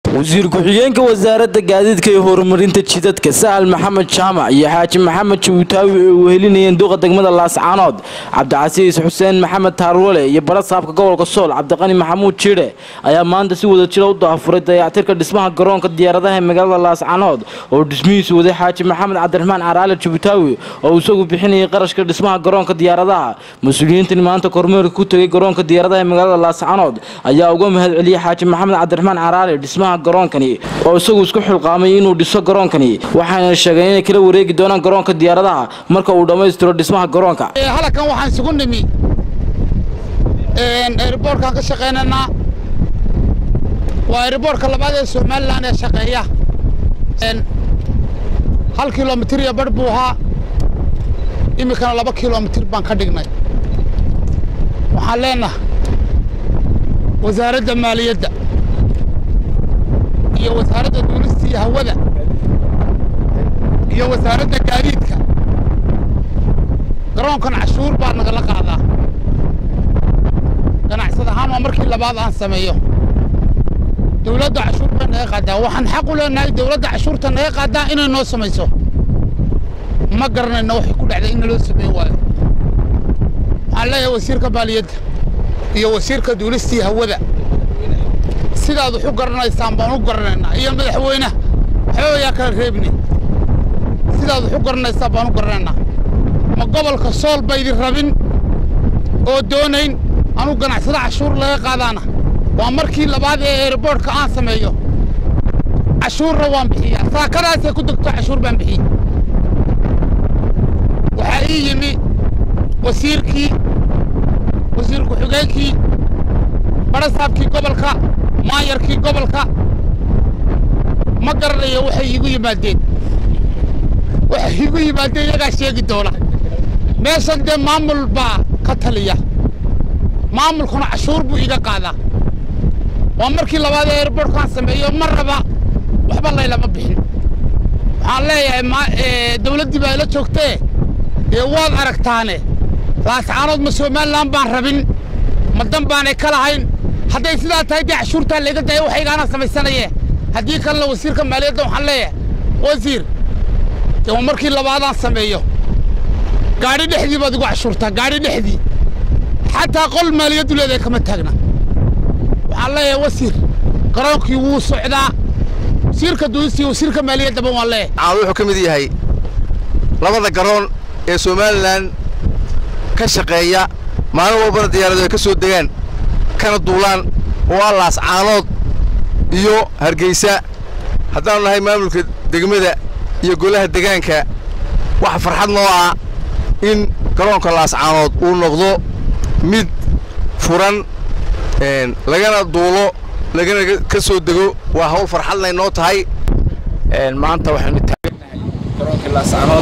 wasiir ku-xigeenka wasaaradda gaadiidka iyo horumarinta jidadka sahal maxamed jaamac iyo xaaji maxamed jabuutaawi ay wehelinayeen duqa degmada laascaanood cabdicasiis xuseen maxamed taarwale iyo barasaabka gobolka sool cabdiqani maxamuud jidhe ayaa maanta si wada jira u daafuray dayactirka dhismaha garoonka diyaaradaha ee magaalada laascaanood oo dhismihiisu waday xaaji maxamed cabdiraxmaan caraale jabuutaawi oo isagu bixinayay qarashka dhismaha garoonka diyaaradaha mas-uuliyiintan maanta kormeerka ku tegay garoonka diyaaradaha ee magaalada laascaanood ayaa uga mahad celiyey xaaji maxamed cabdiraxmaan caraale dhismaha garoonkani oo isagu isku xilqaamay inuu dhiso garoonkani waxaana sheegeen inay kala wareegi doonaan garoonka diyaaradaha marka uu dhammaystiro dhismaha garoonka halkan waxaan isugu nimi eeriboorkaan ka shaqaynaynaa waa eeriboorka labaad ee somalilan ee shaqeeya hal kilomitir iyo barh buu ahaa iminkana laba kilomitir baan ka dhignay waxaan leenahay wasaaradda maaliyadda iyo wasaaradda duulista iyo hawada iyo wasaaradda gaadiidka garoonkan cashuur baa nagala qaadaa ganacsad ahaan waa markii labaad aan sameeyo dawladda cashuur bay naga qaadaa waxaan xaq u leenahay dawladda cashuurta naga qaadaa inay noo samayso ma garanayno waxay ku dhacday in naloo sameyn waayo waxaan leeyahay wasiirka maaliyadda iyo wasiirka duulista iyo hawada sidaad wax u garanaysaan baan u garanaynaa iyo madaxweyneha waxba ayaa kala reebni sidaad wax u garanaysaan baan u garanaynaa ma gobolka sool baydin rabin oo doonayn anuu ganacsado cashuur laga qaadaana waa markii labaad ee eeriboorhka aan sameeyo cashuurna waan bixiyaa saakadaasay ku degto cashuur baan bixiye waxaa ii yimi wasiirkii wasiir ku-xigeenkii barasaabkii gobolka maayarkii gobolka ma garanayo waxay iigu yimaadeen waxay iigu yimaadeen iyagaa sheegi doona meeshan dee maamul baa ka taliya maamulkuna cashuur buu iga qaadaa waa markii labaad ee eeriboorhkaan sameeyo ma raba waxba laylama bixin waxaan leeyahay dawladdii baa ila joogtee dee waad aragtaane laascaanood ma somalilan baan rabin ma dan baanay ka lahayn hadday sidaa tahay dee cashuurtaa layga daya waxaygaana samaysanaye haddii kalena wasiirka maaliyadda waxaan leeyahay wasiir dee waa markii labaadaan sameeyo gaadhi dhexdii baad igu cashuurtaa gaadhi dhexdii xataa qol maaliyaddu leedahay kama taagna waxaan leeyahay wasiir garoonkii wuu socdaa wasiirka duulista iyo wasiirka maaliyaddaba waan leeyahay caan wuxuu ka mid yahay labada garoon ee somalilan ka shaqeeya maalin walbana diyaaradu ay ka soo degaan kana duulaan oo ah laascaanood iyo hargeysa haddaanu nahay maamulka degmada iyo golaha degaanka waxa farxad noo ah in garoonka laascaanood uu noqdo mid furan lagana duulo lagana ka soo dego waa hawl farxadnay noo tahay maanta waxaynu taagannahay garoonkii laascaanood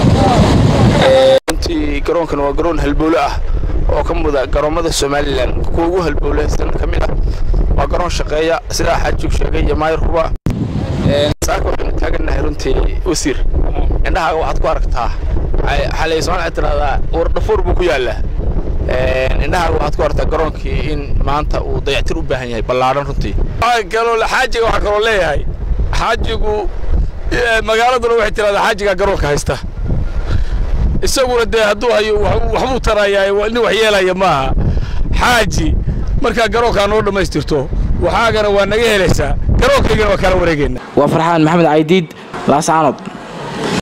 runtii garoonkan waa garoon halbowle ah oo ka muda garoommada somalilan kuwa ugu halbowleysan ka mid ah waa garoon shaqeeya sidaa xaajug sheegay iyo maayarkuba saaka waxaynu taagannahay runtii wasiir indhahaaga waxaad ku aragtaa xalay soomaaliya tiraahdaa wardhafuur buu ku yaallaa indhahaaga waxaad ku aragtaa garoonkii in maanta uu dayactir u baahan yahay ballaadhan runtii kaloo xaajiga waxaa kaloo leeyahay xaajigu magaaladuna waxay tiraahdaa xaajigaa garoonka haysta isaguna dee hadduu hayo waxbuu tarayaa nin wax yeelaya maaha xaaji markaa garoonkaa noo dhammaystirto waxaagana waa naga helaysaa garoonkaygana waa kala wareegayna waa farxaan maxamed caydiid laascaanood